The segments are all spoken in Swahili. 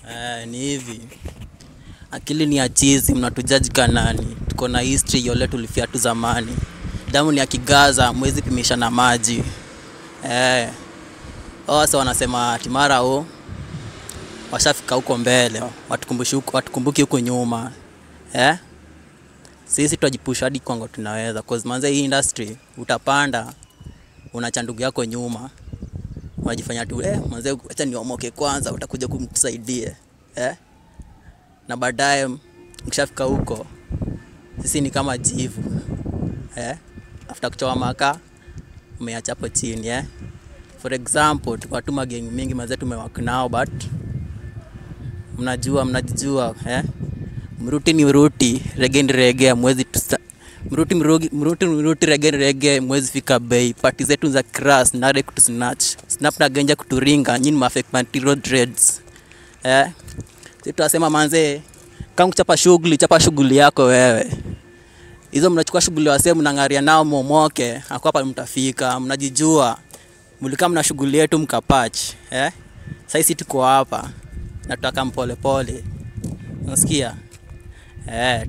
Eh, ni hivi akili ni ya chizi mnatujaji kanani tuko na history yole tulifia tu zamani damu ni ya kigaza mwezi pimisha na maji eh, wasa wanasema timara o washafika huko mbele watukumbushi huko watukumbuki huko nyuma eh? sisi twajipusha hadi kwango tunaweza cause manze hii industry utapanda unacha ndugu yako nyuma unajifanya tu eh, manze acha niomoke kwanza utakuja kumtusaidie eh? na baadaye mkishafika huko sisi ni kama jivu eh? after kuchoa maka umeacha hapo chini eh? for example tuko tu magengi mingi mazee tumewak nao but mnajua mnajijua eh? mruti ni mruti rege ni rege mwezi tusa mruti mrugi, mruti mruti rege ni rege mwezi fika bei pati zetu za crass nare kutusnatch snap na genja kuturinga nyini mafake material dreads eh? si tunasema manzee kama kuchapa shughuli chapa shughuli yako wewe hizo mnachukua shughuli wasee mnang'aria nao momoke akwapa mtafika mnajijua mlikaa mna shughuli yetu mkapach eh? saisi tuko hapa na tutaka mpolepole nasikia eh,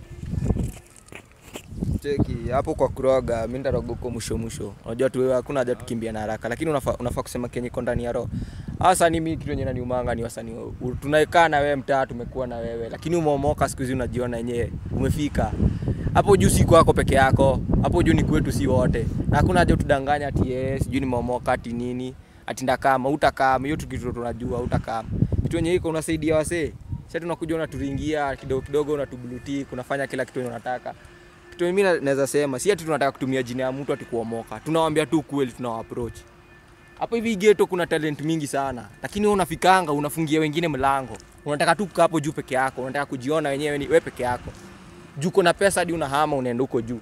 cheki hapo kwa kuroga mi ndaroga huko mwisho mwisho unajua tu wewe hakuna haja tukimbia na haraka lakini unafaa unafaa kusema kenye iko ndani ya roho wasanii mi kitu yenye naniumanga ni wasanii u- tunaekaa na wewe mtaa tumekuwa na wewe lakini umeomoka siku hizi unajiona yenyewe umefika hapo juu si kwako peke yako hapo juu ni kwetu si wote na hakuna haja utudanganya ati eh, sijui nimeomoka ati nini ati ndakama utakama hiyo tukitu tunajua utakama kitu yenye iko unasaidia wasee sasa tunakuja unaturingia kidogo kidogo unatubuluti unafanya kila kitu yenye unataka kitu mimi na- naweza sema si ati tunataka kutumia jina ya mtu ati kuomoka tunawambia tu kweli tunawa approach hapo hivi geto kuna talent mingi sana lakini wewe unafikanga unafungia wengine mlango unataka tu kukaa hapo juu peke yako unataka kujiona wenyewe ni wewe peke yako juu kuna pesa hadi unahama unaenda huko juu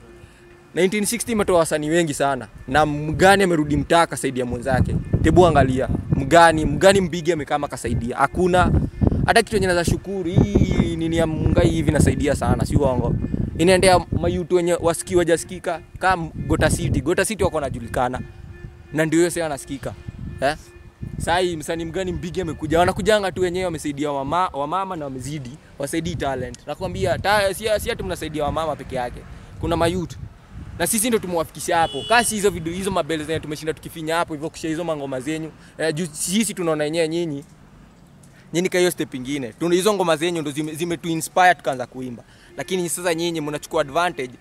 1960 imetoa wasanii wengi sana na mgani amerudi mtaa akasaidia mwenzake tebu angalia mgani mgani mbigi amekama akasaidia hakuna hata kitu enye naweza shukuru hii nini ya mungai hivi nasaidia sana si uongo inaendea mayutu wenye wasikii wajasikika kama gota city gota city wako wanajulikana na ndio hiyo sasa anasikika eh? sai msanii mgani mbigi amekuja wanakujanga tu wenyewe wamesaidia wama, wamama na wamezidi wasaidii talent nakwambia ta, si, si ati mnasaidia wamama peke yake kuna mayut na sisi ndo tumewafikisha hapo kasi hizo video hizo mabele zenye tumeshinda tukifinya hapo hivyo kisha hizo mangoma zenyu eh, juu sisi tunaona yenyewe nyinyi nyinyi ka hiyo step ingine tuna hizo ngoma zenyu ndo zime, zime tu inspire tukaanza kuimba lakini sasa nyinyi mnachukua advantage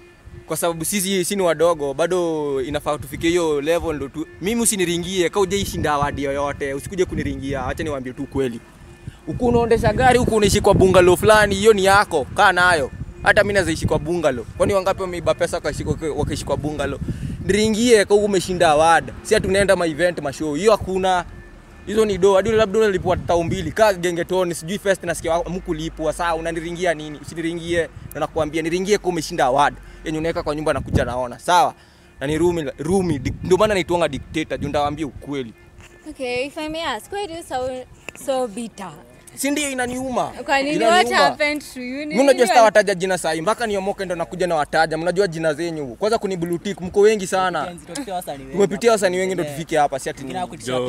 kwa sababu sisi si ni wadogo bado inafaa tufikie hiyo level ndo tu mimi usiniringie ka ujaishinda awadi yoyote usikuje kuniringia acha niwaambie tu kweli huku unaondesha gari huku unaishi kwa bungalow fulani hiyo ni yako kaa nayo hata mi nazaishi kwa bungalow kwani wangapi wameiba pesa wakaishi kwa- wakaishi kwa bungalow niringie ka huku umeshinda award si ati unaenda ma event ma show hiyo hakuna hizo ni do hadi labda unalipwa tao mbili kaa gengetoni sijui first nasikia mkulipwa saa unaniringia nini usiniringie na nakwambia niringie kwa umeshinda award yenye unaweka kwa nyumba nakuja naona sawa na ni rumi rumi dik- ndio maana naitwanga dictator juu ndawaambia ukweli Okay, if I may ask, why do you sound so bitter? si ndio inaniuma Kwa nini? What Inaniuma. happened to you? Ni mi unajua nini sitawataja jina sahi mpaka niomoke ndo nakuja na wataja mnajua jina zenyu kwanza kuni blutik mko wengi sana tumepitia wasanii wengi ndo tufike hapa si ati nini.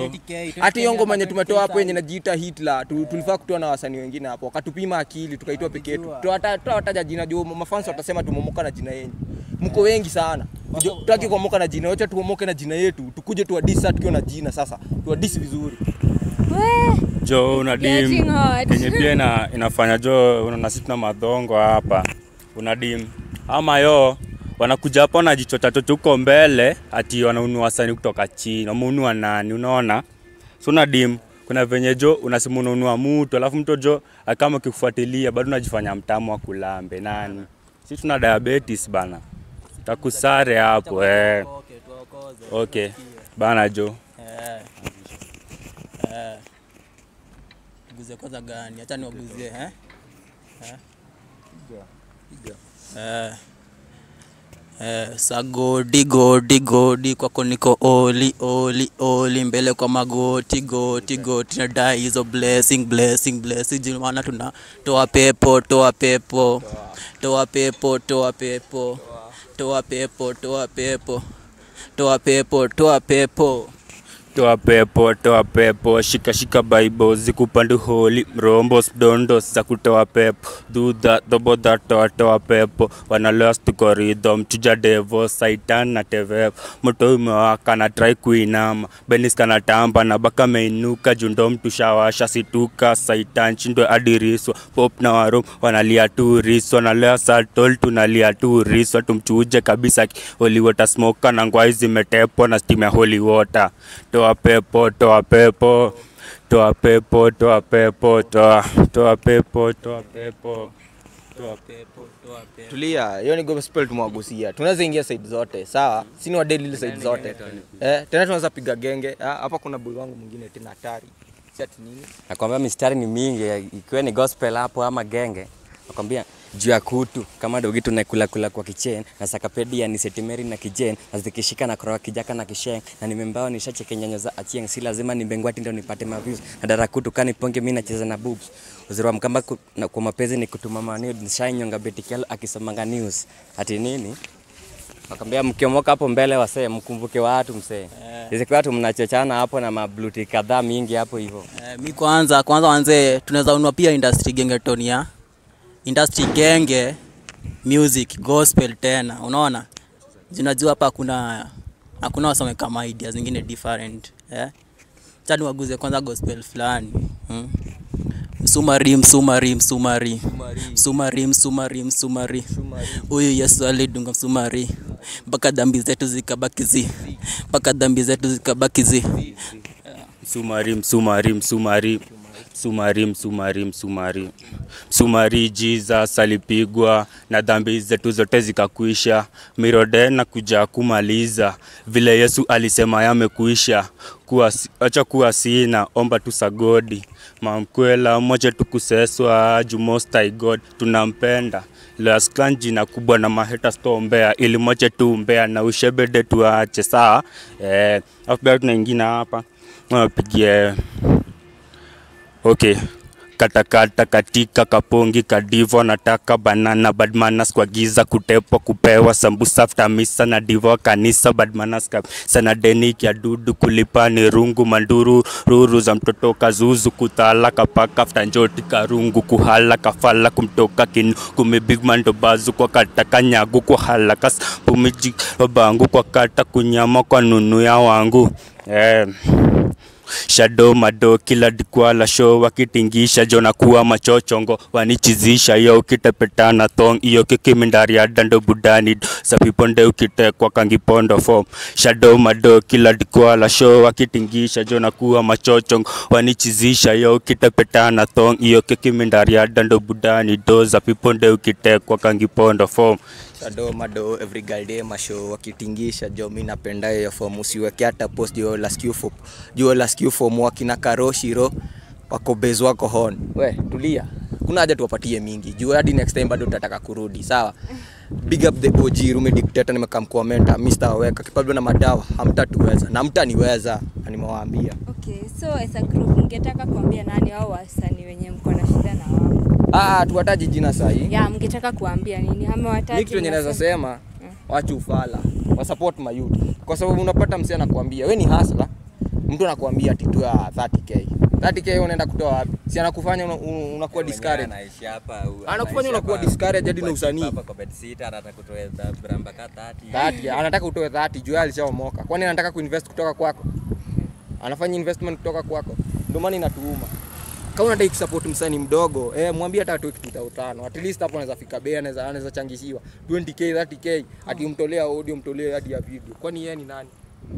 hata hiyo ngoma yenye tumetoa hapo yenye najiita Hitler tu, tulifaa kutoa na wasanii wengine hapo wakatupima akili tukaitoa peke yetu tutawataja jina juu mafans watasema tumemoka na jina yenyu mko wengi sana tutaki kuomoka na jina wacha tuomoke na jina yetu tukuje tuwadisi sasa tukiwa na jina sasa tuwadisi vizuri We, jo una Getting dim hot. kenye pia ina, inafanya jo una sisi tuna madhongo hapa una dim ama yo wanakuja hapa wanajichocha chocha huko mbele ati wanaunua wasanii kutoka chini wameunua nani unaona so una dim kuna venye jo unasema unaunua mtu alafu mtu jo kama ukikufuatilia bado unajifanya mtamu wa kulambe nani si tuna diabetes bana takusare hapo eh. okay bana jo Eh. Eh. Tuguzie kwanza gani? Acha niwaguzie eh? Eh. Eh. Eh, sa godi godi godi kwako niko oli oli oli mbele kwa magoti goti goti nadai hizo blessing blessing blessing juu maana tuna toa pepo toa pepo toa pepo toa pepo toa pepo toa pepo toa pepo toa pepo toa pepo toa pepo shika shika bible zikupandu holi mrombo dondo za kutoa pepo dhudha dhobodha toa toa pepo wanaloas tuko rhythm chuja devo saitan na tevepo moto umewaka na try kuinama benis kana tamba na baka meinuka jundo mtushawasha situka saitan chindwe adiriswa pop na warum wanalia tu riswa nalea satol tunalia tu riswa tumchuje kabisa holy water smoker na ngwai zimetepwa na steam ya holy water toa pepo toa pepo toa pepo toa pepo toa toa pepo toa pepo toa pepo toa pepo tulia hiyo ni gospel tumewagusia tunaweza ingia side zote sawa sini wadeli side zote eh, tena tunaweza piga genge Ah, hapa kuna boy wangu mwingine tena hatari si ati nini nakwambia mistari ni mingi ikiwa ni gospel hapo ama genge nakwambia juu ya kutu kama dogi tunakula kula kwa kichen na sakapedia ni setimeri na kijen na zikishika na koroa kijaka na kisheng na nimembao nishacheke nyanyo za achieng si lazima nimbengwati ndio nipate maviews na darakutu kani ponge mimi nacheza na boobs uzuri wa mkamba ku, na, kwa mapenzi ni kutuma manio nishainyonga betikialo akisomanga news ati nini Nakwambia mkiomoka hapo mbele wasee, mkumbuke watu msee. Isikiwa watu mnachochana hapo na mabluti kadhaa mingi hapo hivyo. Eh, mi kwanza kwanza wanze tunaweza unua pia industry gengeton ya industry genge music gospel tena unaona zinajua hapa hakuna hakuna wasome kama idea zingine different eh? chani waguze kwanza gospel fulani hmm? msumari msumari msumari msumari msumari msumari huyu yesu alidunga msumari mpaka dhambi zetu zikabaki zi mpaka dhambi zetu zikabaki zi msumari msumari msumari msumari msumari msumari msumari jesus alipigwa na dhambi zetu zote zikakuisha mirode na kuja kumaliza vile yesu alisema yamekuisha kuwa, acha kuwa sina omba tu sagodi mamkwela moche tukuseswa jumostai god tunampenda Lasklan jina kubwa na maheta stombea ili moche tuumbea na ushebede tuache saa eh, afu pia tunaingina hapa wapigie okay katakata katika kapongi kadivo nataka banana badmanas kwa giza kutepwa kupewa sambusa after misa na divo kanisa badmanas kabisa na deni ya dudu kulipa ni rungu manduru ruru za mtoto kazuzu kuthala kapaka after njoti karungu kuhala kafala kumtoka kinu kumibigmando bazu kwa kata kanyagu kwa halakas pumiji bangu kwa kata kunyama kwa nunu ya wangu eh shado mado kila dikwala show wakitingisha jona kuwa machochongo wanichizisha yo ukitepetana thong iyo kikimindari ya dando budani sapiponde ukitekwa kangipondo fom shado mado kila dikwala show wakitingisha jona kuwa machochongo wanichizisha yo ukitepetana thong iyo kikimindari ya dando budani do zapiponde ukitekwa kangipondo fom Shado mado every girl day masho wakitingisha jo mi napenda hiyo form usiweke hata post jo last you form jo last you form wakina karoshiro wako base wako hon we tulia kuna haja tuwapatie mingi juu hadi next time bado tutataka kurudi sawa big up the OG Rume dictator nimekamkomenta Mr. Weka kipablo na madawa hamtatuweza na mtaniweza na nimewaambia Okay, so as a group mngetaka kuambia nani au wasanii wenye mko na shida na wao? ah tuwataji jina sahi Ya, mngetaka kuambia nini? Ama wataji mi kitu yenye naweza mnasema- sema wachu ufala wa support my youth kwa sababu unapata msee anakuambia we ni hasla mtu anakuambia ati tu ya 30k 30k unaenda kutoa wapi si anakufanya una- una- unakuwa discouraged Anaishi hapa. u- Anakufanya anaishi unakuwa hapa- discouraged hadi na kwa- usanii. hapa kwa bed sitter, anataka kutoa za bramba ka 30. 30 anataka utoe 30 juu yeye alishaomoka kwani anataka kuinvest kutoka kwako anafanya investment kutoka kwako ndio maana inatuuma kama unataka kusupport msanii mdogo eh mwambie hata atoe kitu cha tano at least hapo anaweza fika bei anaweza anaweza changishiwa 20k 30k ati umtolea audio umtolee hadi ya video kwani yeye ni nani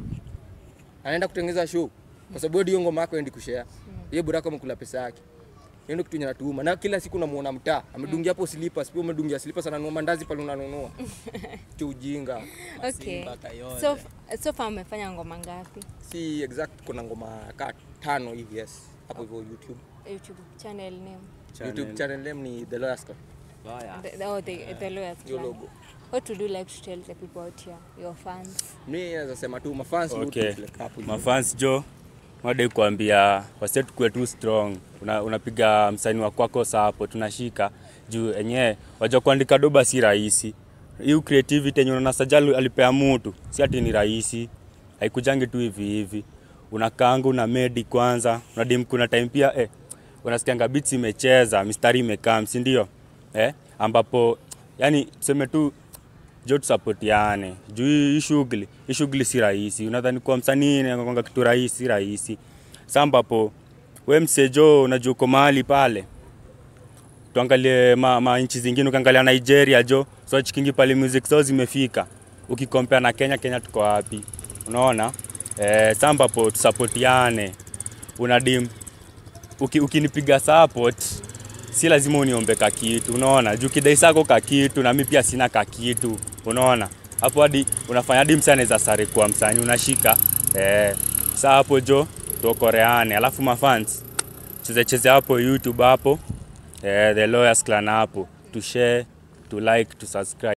anaenda kutengeneza show kwa sababu hiyo ngoma yako endi kushare yeye burako amekula pesa yake hiyo ndio kitu yenye natuuma na kila siku namuona mtaa amedungia hapo slippers pia umedungia slippers ananunua mandazi pale unanunua cha ujinga Okay. So, so far umefanya ngoma ngapi? si exact kuna ngoma ka tano hivi yes hapo hivyo youtube YouTube channel name. youtube channel name ni the lawyers Club. The, the, oh, the, the lawyers Hiyo Club. logo What would you like to tell the people out here, your fans? mi naweza sema tu mafans wote okay. like hapo hivyo. mafans jo madai kuambia wase tukue tu strong Una- unapiga msanii wa kwako sapo tunashika juu enyewe wajua kuandika doba si rahisi hiyo creativity yenye unaona sajali alipea mutu si ati ni rahisi haikujangi tu hivi hivi unakaanga una medi kwanza unadim kuna time pia eh, unasikianga beats imecheza mistari imekaa si ndio eh, ambapo yani tuseme tu jo tusapotiane juu hii hii shughuli hii shughuli si rahisi unadhani kuwa msanii nakwanga kitu rahisi si rahisi sa ambapo we msejo unajua uko mahali pale tuangalie ma, ma nchi zingine ukiangalia nigeria jo so chikingi pale music so zimefika ukikompea na kenya kenya tuko wapi unaona eh, sa ambapo tusapotiane unadim uki, ukinipiga support si lazima uniombe kakitu unaona juu kidai sako kakitu na mi pia sina kakitu unaona hapo hadi unafanya hadi msanii anaweza sare kwa msanii unashika eh, sa hapo jo tuokoreane alafu mafans chezecheze hapo youtube hapo eh, the lawyers clan hapo to share to like to subscribe